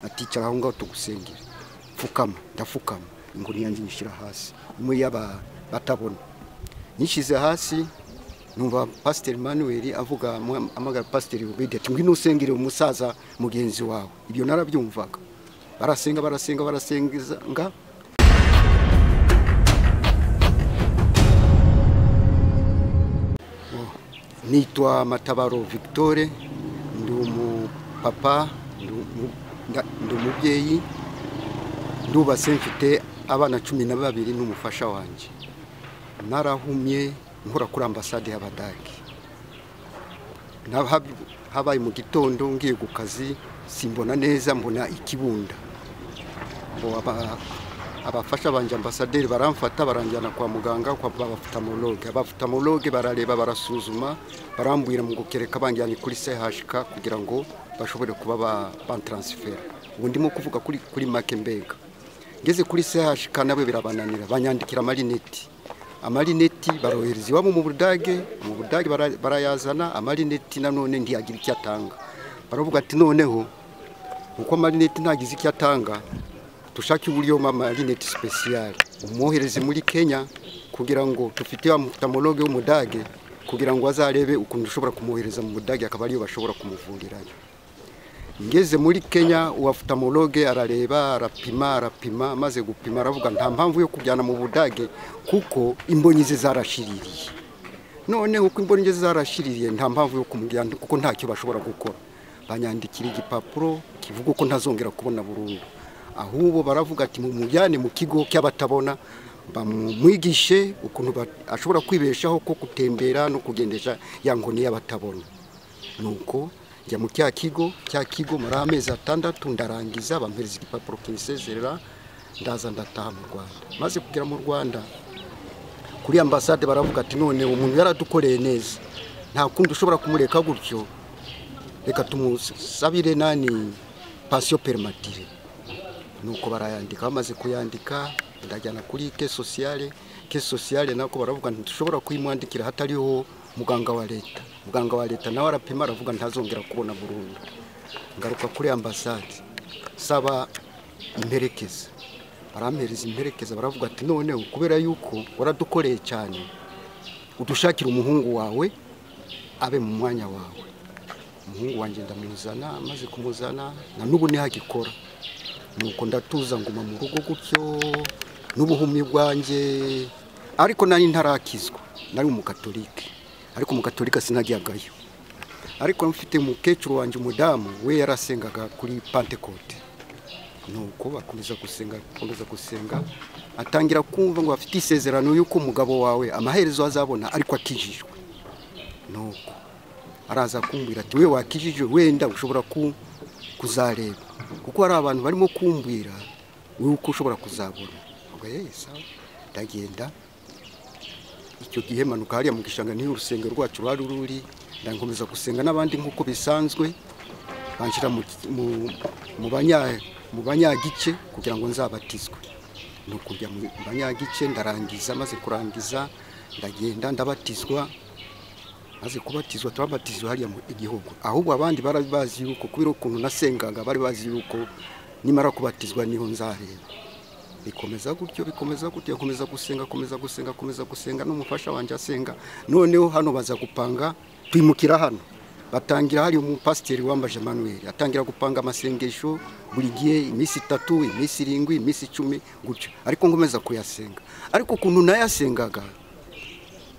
aticara aho ngaho tugusengera pfukama ndapfukama inguni yanjye nyishyira hasi imwe y'abatabona nyishyize hasi numva pasiteri manuel avuga amagara pasiteri ati ngwino usengere umusaza mugenzi wawe ibyo narabyumvaga barasenga barasenga barasenga nitwa matabaro victoire ndi umupapa ndi umubyeyi ndubatse mfite abana cumi na babiri n'umufasha wanjye narahumye nkora kuri ambasade y'abadage habaye mu gitondo ngiye ku kazi simbona neza mbona ikibunda abafasha banjye ambasaderi baramfata baranjyana kwa muganga babafutamologe abafutamologe barareba barasuzuma barambwira mu gukereka banjyanye kuri sehashika kugira ngo bashobore kuba bataransifera ubu ndimo kuvuga kuri make mbega ngeze kuri sehashika nabo birabananira banyandikira amarineti amarineti barohereza iwabo mu budage mu budage barayazana amarineti nanone ntiyagira icyo atanga baravuga ati noneho kuko amarineti ntagize icyo atanga dushake uburyo amarineti sipesiyare umwohereze muri kenya kugira ngo dufite mutamologe w'umudage kugira ngo azarebe ukuntu dushobora kumwohereza mu budage akaba ariyo bashobora kumuvurirayo ngeze muri kenya uwafutamologe arareba arapima arapima amaze gupima aravuga nta mpamvu yo kujyana mu budage kuko imbonyi ze zarashiririye noneho uko imbonyi ze zarashiririye nta mpamvu yo kumujyana kuko ntacyo bashobora gukora banyandikira igipapuro kivuga ko ntazongera kubona burundu ahubwo baravuga ati mu mujyane mu kigo cy'abatabona bamwigishe ukuntu ashobora kwibeshaho ko gutembera no kugendesha ya nkoni y'abatabona nuko njya mu cya kigo cya kigo muri amezi atandatu ndarangiza bampereza igipapuro kinsezerera ndaza ndataha mu rwanda maze kugera mu rwanda kuri ambasade baravuga ati none umuntu yaradukoreye neza nta kundi ushobora kumureka gutyo reka tumusabire nani pasiyo perimatire nuko barayandika bamaze kuyandika ndajyana kuri ke sosiyale ke sosiyale nako baravuga ntidushobora kuyimwandikira hatariho muganga wa leta muganga wa leta nawe arapima aravuga ntazongera kubona burundu ngaruka kuri ambasade saba imperekeza barampereza imperekeza baravuga ati noneho kubera yuko waradukoreye cyane udushakira umuhungu wawe abe mu mwanya wawe umuhungu wanjye ndamuzana amaze kumuzana na n'ubu ntihagikora nuko ndatuza nguma mu rugo gutyo n'ubuhumyi bwanjye ariko nari ntarakizwa nari umukatolike ariko umukatolika sinajyagayo ariko mfite umukecuru wanjye umudamu we yarasengaga kuri pantekote nuko bakomeza gusenga bakomeza gusenga atangira kumva ngo afite isezerano y'uko umugabo wawe amaherezo azabona ariko akijijwe nuko araza kumbwira ati we wakijijwe wenda ushobora kuzareba kuko hari abantu barimo kumbwira wowe uko ushobora kuzabona ndagenda icyo gihe manuka hariya mu gishanga niho urusengero rwacu ruhari ruri ndakomeza gusenga n'abandi nk'uko bisanzwe banshyira mu banyagice kugira ngo nzabatizwe ni ukujya mu banyagice ndarangiza maze kurangiza ndagenda ndabatizwa maze kubatizwa turabatizwa hariya mu igihugu ahubwo abandi bari bazi yuko kubera ukuntu nasengaga bari bazi yuko nimara kubatizwa niho nzareba bikomeza gutyo bikomeza gutyo akomeza gusenga akomeza gusenga akomeza gusenga n'umufasha wanjye asenga noneho hano baza gupanga twimukira hano batangira hari umupasiteri wambaje manuel atangira gupanga amasengesho buri gihe iminsi itatu iminsi irindwi iminsi icumi gutyo ariko nkomeza kuyasenga ariko ukuntu nayasengaga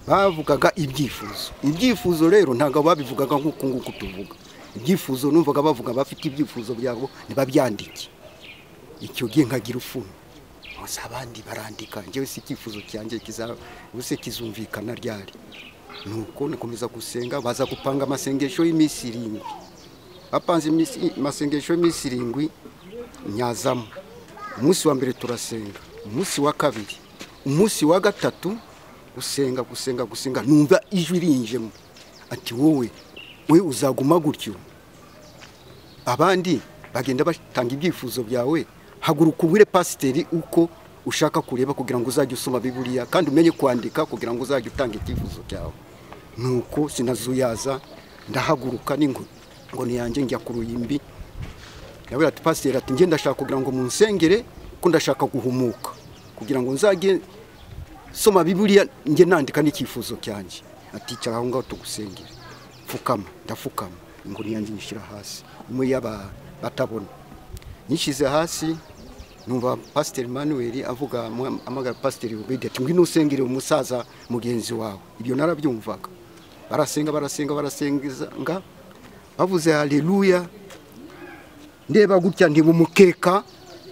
bavugaga ibyifuzo ibyifuzo rero ntabwo babivugaga nk'uku nguku tuvuga ibyifuzo numvaga bavuga bafite ibyifuzo byabo ntibabyandike icyo gihe nkagira ufuni gusa abandi barandika njyewe si icyifuzo cyanjye kizabuse kizumvikana ryari nuko nakomeza gusenga baza gupanga amasengesho y'iminsi irindwi bapanze amasengesho y'iminsi irindwi nyazamo umunsi wa mbere turasenga umunsi wa kabiri umunsi wa gatatu gusenga gusenga gusenga numva ijwi rinjemo ati wowe we uzaguma gutyo abandi bagenda batanga ibyifuzo byawe haguruka ubure pasiteri uko ushaka kureba kugira ngo uzajye usoma biburiya kandi umenye kwandika kugira ngo uzajye utanga icyifuzo cyawe nuko sinazuyaza ndahaguruka ngo niyanjye njya ku ruyimbi nawe ati pasiteri ati njye ndashaka kugira ngo munsengere ko ndashaka guhumuka kugira ngo nzajye soma biburiya njye nandika n'icyifuzo cyanjye ati cyara aho ngaho tugusengere pfukama ndapfukama inguni yanjye nyishyira hasi imwe y'abatabona nyishyize hasi numva pasiteri manuel avuga amagara pasiteri ubide ati ngwino usengere umusaza mugenzi wawe ibyo narabyumvaga barasenga barasenga barasenga bavuze haleluya ndeba gutya ndeba umukeka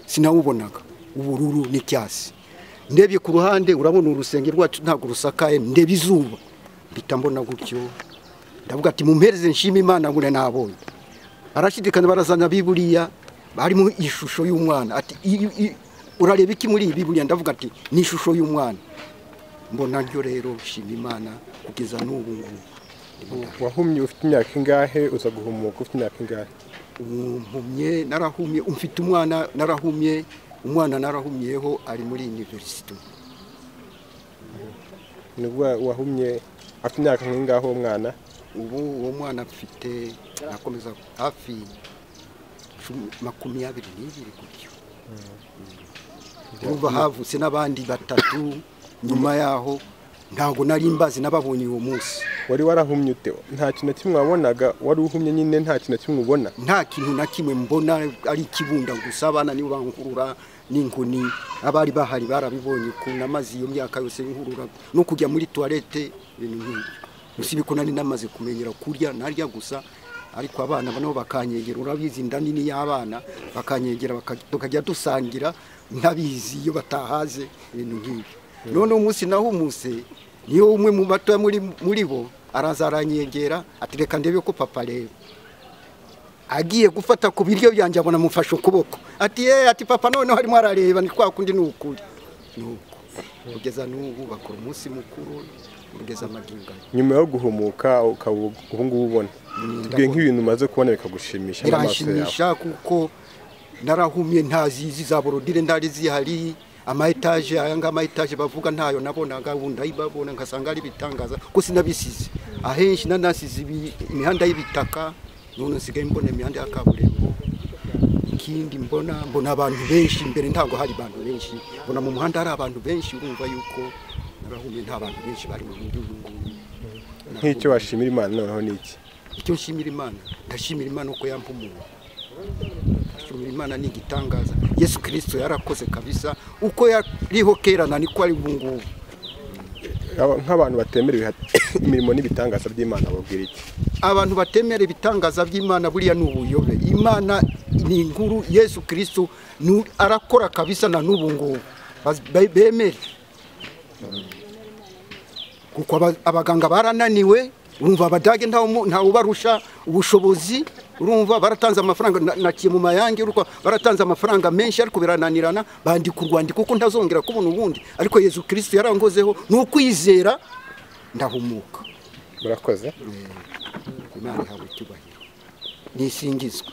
sinawubonaga ubururu n'icyasi ndebye ku ruhande urabona urusenge rwacu ntabwo rusakaye ndeba izuba mpita mbona gutyo ndavuga ati mumpereze nshima imana ngo nabonye barashidikanya barazana biburiya barimo ishusho y'umwana ati urareba iki muri iyi biburiya ndavuga ati ni ishusho y'umwana mbona ryo rero nshima imana kugeza n'ubu ngubu wahumye ufite imyaka ingahe uza guhumuka ufite imyaka ingahe mpumye narahumye mfite umwana narahumye umwana narahumyeho ari muri iniverisite nibwo wahumye afite imyaka nk'ingaho uwo mwana ubu uwo mwana afite nakomeza hafi makumyabiri n'ibiri gutyo urumva havutse n'abandi batatu nyuma yaho ntabwo nari mbazi n'ababonye uwo munsi wari warahumye ute nta kintu na kimwe wabonaga wari uhumye nyine nta kintu na kimwe ubona nta kintu na kimwe mbona ari ikibunda gusa abana nibo bankurura n'inkoni abari bahari barabibonye ukuntu amazi iyo myaka yose y'inkurura no kujya muri tuwarete ibintu nk'ibyo usibye ko nari namaze kumenyera kurya narya gusa ariko abana nabo bakanyegera urabizi inda nini y'abana bakanyegera tukajya dusangira ntabizi iyo batahaze ibintu nk'ibyo none umunsi nahumuse niyo umwe mu bato muri bo araza aranyegera ati reka ndebe ko papa areba agiye gufata ku biryo byanjye abona amufashe ukuboko ati yeee ati papa noneho arimo arareba ni kwa kundi ni ukuri ni uko kugeza n'ubu bakora umunsi mukuru kugeza amagingana nyuma yo guhumuka ukaba ubu ngubu ubona tubwiye nk'ibintu umaze kubona bikagushimisha n'amaso biranshimisha kuko narahumye ntazizi za borodire ndari zihari ama etage aya ngama etage bavuga ntayo nabonaga wunda ibabona ngasanga ari bitangaza ko sinabisize ahenshi nanasize imihanda y'ibitaka none nsigaye mbona imihanda ya kaburimbo ikindi mbona mbona abantu benshi mbere ntabwo hari abantu benshi mbona mu muhanda hari abantu benshi urumva yuko narahumye nta bantu benshi bari mu mujyi uyu nguyu nk'icyo washimira imana noneho ni iki icyo nshimira imana ndashimira imana uko yampumuye ashimira imana ni igitangaza yesu kirisito yarakoze kabisa uko yariho kerana niko ari ubu ngubu nk'abantu batemerewe imirimo n'ibitangaza by'imana babwira iki abantu batemera ibitangaza by'imana buriya ni ubuyobe imana ni inkuru yesu kirisito arakora kabisa na n'ubu ngubu bemere kuko abaganga barananiwe urumva abadage ntawe ubarusha ubushobozi urumva baratanze amafaranga nakiye mu mayange urwa baratanze amafaranga menshi ariko birananirana bandika urwandiko kuko ntazongera kubona ubundi ariko yezu kirisito yarangozeho ni ukwizera ndahumuka murakoze imana ihawe icyubahiro nisingizwe